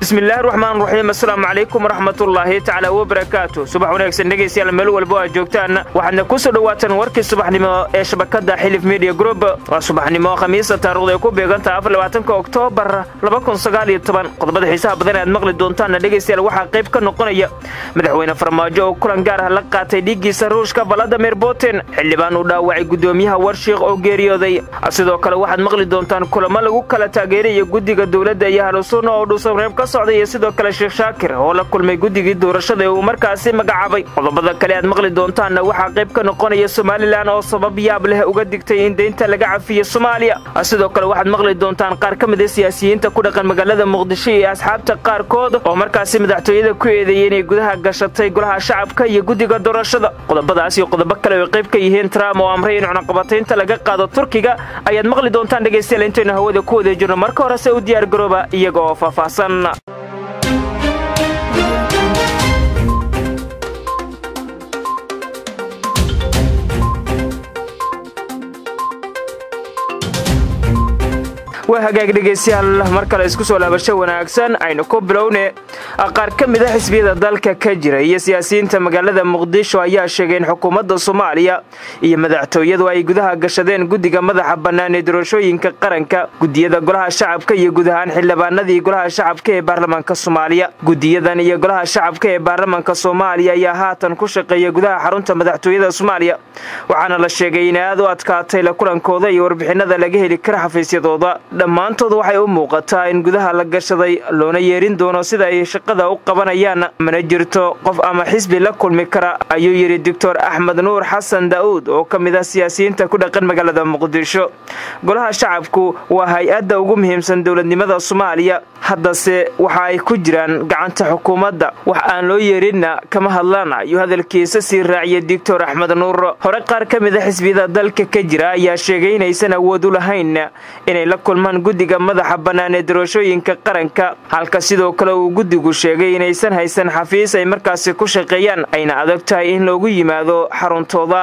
bismillahi raxmaan raxiim assalaamu calaykum waraxmatullaahi tacaala wabarakaatu subax wanaagsan dhegaystayaal meel walbo aad joogtaan waxaadna ku soo dhowaataan warkii subaxnimo ee shabakadda xilif media group waa subaxnimo khamiisa taarikhdu ay ku beegantaha afarlabaatanka oktoobar qodobada xiisaha badan aad maqli doontaanna dhegaystayaal waxaa qayb ka noqonaya madaxweyne farmaajo oo kulan gaar ah la qaatay dhiiggiisa ruushka valadimir putin xildhibaan uu dhaawacay gudoomiyaha warshiikh oo geeriyooday sidoo kale waxaad maqli doontaan kulamo lagu kala taageeraya guddiga dowladda iyo halusunna oo dhuusabreeb ka socday iyo sidoo kale sheekh shaakir oo la kulmay guddigii doorashada ee uu markaasi magacaabay qodobada kale aad maqli doontaanna waxaa qayb ka noqonaya somalilan oo sabab yaab leh uga digtay in deynta laga cafiyo soomaaliya sidoo kale waxaad maqli doontaan qaar ka mid a siyaasiyiinta ku dhaqan magaalada muqdisho iyo asxaabta qaarkood oo markaasi madaxtooyada ku eedeeyey inay gudaha gashatay golaha shacabka iyo guddiga doorashada qodobadaas iyo qodobo kale oo qayb ka yihiin trump oo amray in cunaqabataynta laga qaado turkiga ayaad maqli doontaan dhegaystayaal intaynu hawada ku wada jirno marka horese u diyaar garooba iyaga oo faahfaahsan waa hagaag dhegaystayaal mar kale isku soo laabasho wanaagsan aynu ku bilowne qaar ka mid a xisbiyada dalka ka jira iyo siyaasiyiinta magaalada muqdisho ayaa sheegay in xukuumadda soomaaliya iyo madaxtooyadu ay gudaha gashadeen guddiga madaxa bannaan ee doorashooyinka qaranka gudiyada golaha shacabka iyo guud ahaan xildhibaanadii golaha shacabka ee baarlamaanka soomaaliya gudiyadan iyo golaha shacabka ee baarlamaanka soomaaliya ayaa haatan ku shaqeeya gudaha xarunta madaxtooyada soomaaliya waxaana la sheegay in aad u adkaatay la kulankooda iyo warbixinada laga heli kara xafiisyadooda dhammaantood waxay u muuqataa in gudaha la gashaday loona yeerin doono sida ay shaqada u qabanayaan mana jirto qof ama xisbi la kulmi kara ayuu yidhi doctor axmed nuur xasan daa'uud oo ka mid ah siyaasiyiinta ku dhaqan magaalada muqdisho golaha shacabku waa hay-adda ugu muhiimsan dowladnimada soomaaliya haddase waxa ay ku jiraan gacanta xukuumadda wax aan loo yeerinna kama hadlaan ayuu hadalkiisa sii raaciyay doctor axmed nuur hore qaar ka mid a xisbiyada dalka ka jira ayaa sheegay inaysan awood u lahayn inay la kulmaan guddiga madaxa bannaan ee doorashooyinka qaranka halka sidoo kale uu guddigu sheegay inaysan haysan xafiis ay markaasi ku shaqeeyaan ayna adag tahay in loogu yimaado xaruntooda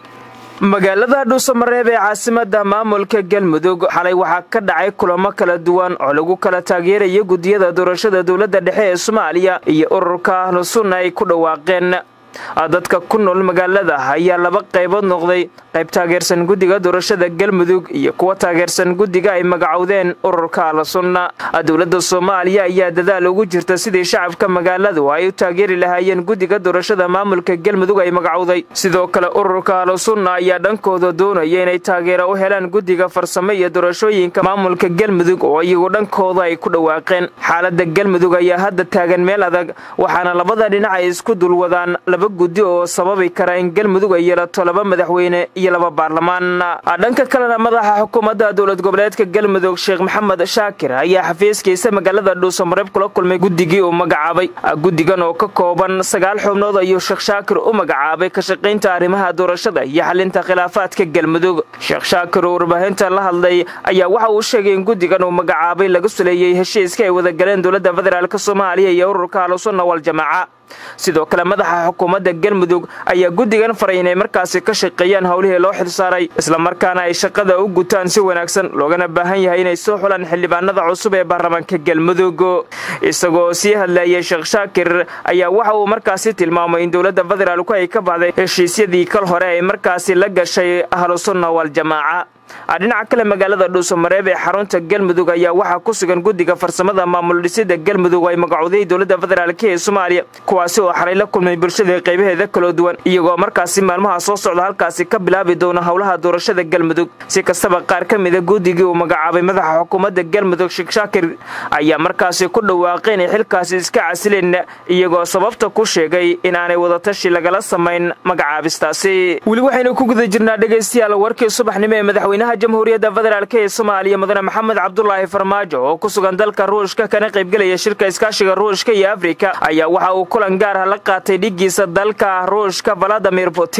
magaalada dhuusamareeb ee caasimada maamulka galmudug xalay waxaa ka dhacay kulamo kala duwan oo lagu kala taageerayo guddiyada doorashada dowladda dhexe ee soomaaliya iyo ururka ahlu sunna ay ku dhawaaqeen dadka ku nool magaalada ayaa laba qaybood noqday qayb taageersan guddiga doorashada galmudug iyo kuwa taageersan guddiga ay magacowdeen ururka alasunna dowladda soomaaliya ayaa dadaal ugu jirta sidii shacabka magaaladu ay u taageeri lahaayeen guddiga doorashada maamulka galmudug ay magacowday sidoo kale ururka alasunna ayaa dhankooda doonaya inay taageero u helaan guddiga farsamo iyo doorashooyinka maamulka galmudug oo iyagu dhankooda ay ku dhawaaqeen xaalada galmudug ayaa hadda taagan meel adag waxaana labada dhinac ay isku dulwadaan laba guddi oo sababi kara in galmudug ay yeelato laba madaxweyne iyo laba baarlamaan dhanka kalena madaxa xukuumadda dowlad goboleedka galmudug sheekh maxamed shaakir ayaa xafiiskiisa magaalada dhuusamareeb kula kulmay guddigii uu magacaabay guddigan oo ka kooban sagaal xubnood ayuu sheekh shaakir u magacaabay ka shaqaynta arrimaha doorashada iyo xalinta khilaafaadka galmudug sheekh shaakir oo warbaahinta la hadlay ayaa waxa uu sheegay in guddigan uu magacaabay laga suleeyey heshiiska ay wada galeen dowladda federaalk soomaaliya iyo ururka ahlusunna waljamaaca sidoo kale madaxa xukuumadda galmudug ayaa guddigan faray inay markaasi ka shaqeeyaan howlihii loo xilsaaray islamarkaana ay shaqada u gutaan si wanaagsan loogana baahan yahay inay soo xulaan xildhibaanada cusub ee baarlamaanka galmudug isagoo sii hadlayay sheekh shaakir ayaa waxa uu markaasi tilmaamay in dowladda federaalku ay ka baxday heshiisyadii kal hore ay markaasi la gashay ahlusunna waljamaaca dhinaca kale magaalada dhuusamareeb ee xarunta galmudug ayaa waxaa ku sugan guddiga farsamada maamul dhisida galmudug ay magacowday dowladda federaalk ee soomaaliya kuwaasi oo xalay la kulmay bulshada qaybaheeda kala duwan iyagoo markaasi maalmaha soo socda halkaasi ka bilaabi doona howlaha doorashada galmudug si kastaba qaar ka mida guddigii uu magacaabay madaxa xukuumadda galmudug sheekh shaakir ayaa markaasi ku dhawaaqay inay xilkaasi iska casileen iyagoo sababta ku sheegay in aanay wadatashi lagala samayn magacaabistaasi weli waxaynu ku guda jirnaa dhegaystayaal warkii subaxnimo ee madaxweyne madaxweynaha jamhuuriyadda federaalk ee soomaaliya mudane maxamed cabdulaahi farmaajo oo ku sugan dalka ruushka kana qaybgelaya shirka iskaashiga ruushka iyo afrika ayaa waxa uu kulan gaar ah la qaatay dhigiisa dalka ruushka valadimir putin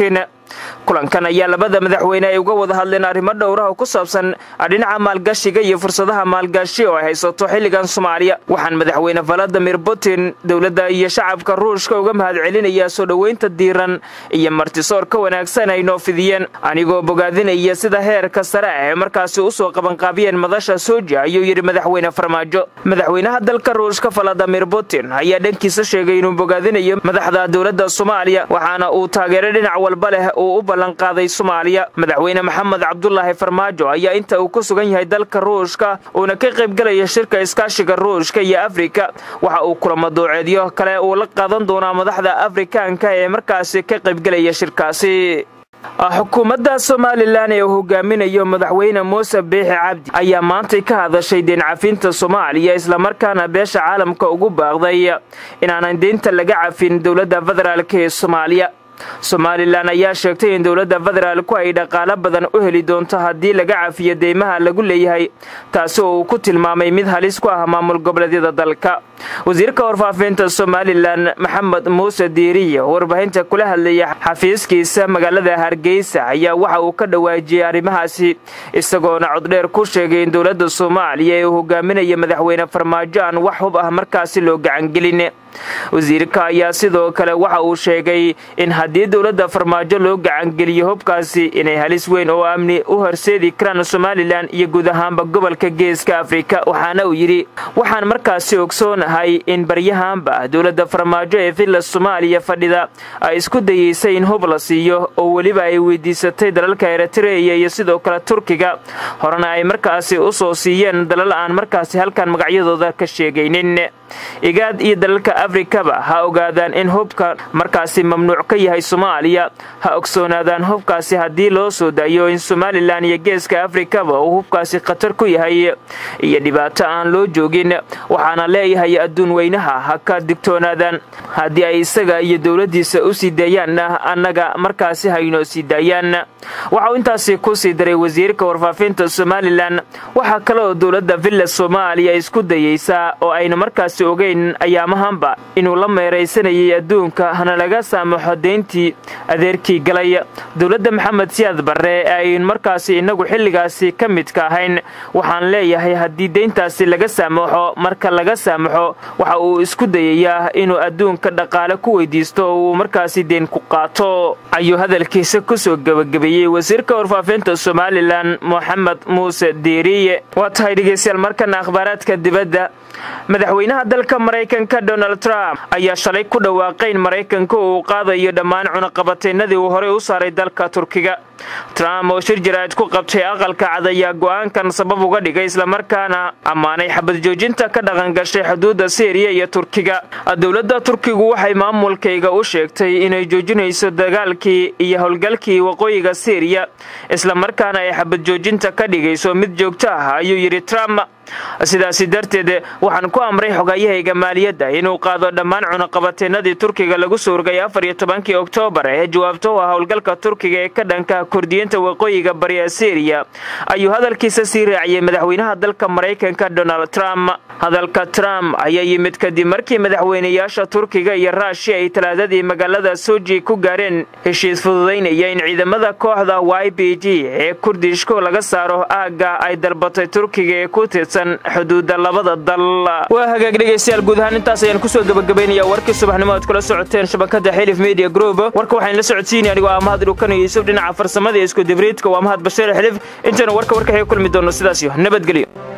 kulankan ayaa labada madaxweyne ay uga wada hadleen arrimo dhowraha ku saabsan dhinaca maalgashiga iyo fursadaha maalgashi oo ay haysato xilligan soomaaliya waxaan madaxweyne valadimir putin dowladda iyo shacabka ruushka uga mahad celinayaa soo dhoweynta diiran iyo martisoor ka wanaagsan ay noo fidiyeen anigoo bogaadinaya sida heerka sare ah ee markaasi usoo qabanqaabiyeen madasha soja ayuu yidhi madaxweyne farmaajo madaxweynaha dalka ruushka valadimir putin ayaa dhankiisa sheegay inuu bogaadinayo madaxda dowladda soomaaliya waxaana uu taageero dhinac walba leh uu u ballanqaaday soomaaliya madaxweyne maxamed cabdulaahi farmaajo ayaa inta uu ku sugan yahay dalka ruushka uuna ka qaybgalaya shirka iskaashiga ruushka iyo afrika waxa uu kulamo dooceedyo kale uu la qaadan doonaa madaxda afrikaanka ee markaasi ka qaybgelaya shirkaasi xukuumadda somalilan ee uu hogaaminayo madaxweyne muuse biixi cabdi ayaa maantay ka hadashay deencafinta soomaaliya islamarkaana beesha caalamka ugu baaqday inaanan deynta laga cafin dowladda federaalk ee soomaaliya somalilan ayaa sheegtay in dowladda federaalku ay dhaqaalo badan u heli doonto haddii laga cafiyo deymaha lagu leeyahay taasi oo uu ku tilmaamay mid halis ku ah maamul goboleedyada dalka wasiirka warfaafinta somalilan maxamed muuse diiriye oo warbaahinta kula hadlaya xafiiskiisa magaalada hargeysa ayaa waxa uu ka dhawaajiyey arrimahaasi isagoona coddheer ku sheegay in dowladda soomaaliya ee uu hogaaminaya madaxweyne farmaajo aan wax hub ah markaasi loo gacangelin wasiirka ayaa sidoo kale waxa uu sheegay in haddii dowladda farmaajo loo gacangeliyo hubkaasi inay halis weyn oo amni u horseedi karaan somalilan iyo guud ahaanba gobolka geeska afrika waxaana uu yidhi waxaan markaasi ogsoonahay in baryahaanba dowladda farmaajo ee villa soomaaliya fadhida ay isku dayeysay in hub la siiyo oo weliba ay weydiisatay dalalka eritreya iyo sidoo kale turkiga horena ay markaasi u soo siiyeen dalal aan markaasi halkan magacyadooda ka sheegaynin igaad iyo dalalka afrikaba ha ogaadaan in hubka markaasi mamnuuc ka yahay soomaaliya ha ogsoonaadaan hubkaasi haddii loo soo daayo in somalilan iyo geeska afrikaba uu hubkaasi khatar ku yahay iyo dhibaato aan loo joogin waxaana leeyahay adduun weynaha ha ka digtoonaadaan haddii ay isaga iyo dowladdiisa u sii daayaanna annaga markaasi haynoo sii daayaan waxauu intaasi ku sii daray wasiirka warfaafinta somalilan waxaa kale oo dowladda villa soomaaliya isku dayeysaa oo aynu markaasi ogeyn ayaamahanba inuu la meeraysanayay adduunka hana laga saamaxo deyntii adeerkii galay dowladda maxamed siyaad barre ee aynu markaasi innagu xilligaasi ka midka ahayn waxaan leeyahay haddii deyntaasi laga saamaxo marka laga saamaxo waxa uu isku dayayaa inuu adduunka dhaqaale ku weydiisto oo uu markaasi deen ku qaato ayuu hadalkiisa kusoo gebagabeeyey wasiirka warfaafinta somalilan moxamed muuse diiriye waa tahay dhegeystayaal markana akhbaaraadka dibadda madaxweynaha dalka maraykanka donald trump ayaa shalay ku dhawaaqay in maraykanka uu qaadayo dhammaan cunaqabateennadii uu horey u saaray dalka turkiga trump oo shir jaraa'id ku qabtay aqalka cad ayaa go'aankan sabab uga dhigay islamarkaana ammaanay xabad joojinta ka dhaqan gashay xuduudda siiriya iyo turkiga dowladda turkigu waxay maamulkayga u sheegtay inay joojinayso dagaalkii iyo howlgalkii waqooyiga siiriya islamarkaana ay xabad joojinta ka dhigayso mid joogto ah ayuu yidhi trump sidaasi darteed waxaan ku amray xogayahayga maaliyadda inuu qaado dhammaan cunaqabateennadii turkiga lagu soo rogay afar iyo tobankii oktoobar ee jawaabto u ah howlgalka turkiga ee ka dhanka kordiyinta waqooyiga bari ee siiriya ayuu hadalkiisa sii raaciyey madaxweynaha dalka maraykanka donald trump hadalka trump ayaa yimid kadib markii madaxweynayaasha turkiga iyo raashiya ay talaadadii magaalada soji ku gaareen heshiis fududaynaya in ciidamada kooxda y b g ee kurdishko laga saaro aagga ay dalbatay turkiga ee ku tirsan xuduudda labada dal waa hagaag dhegaystayaal guud ahaan intaas ayaan kusoo gebagabaynayaa warkii subaxnimo aad kula socoteen shabakada xilif media group warka waxaan la socodsiinaya anigoo ah mahad dhukan iyo yuusuf dhinaca farsamada iyo isku dibriidka waa mahad bashiir xilif intaynu warka warkaxii kulmi doonno sidaas iyo nabadgelyo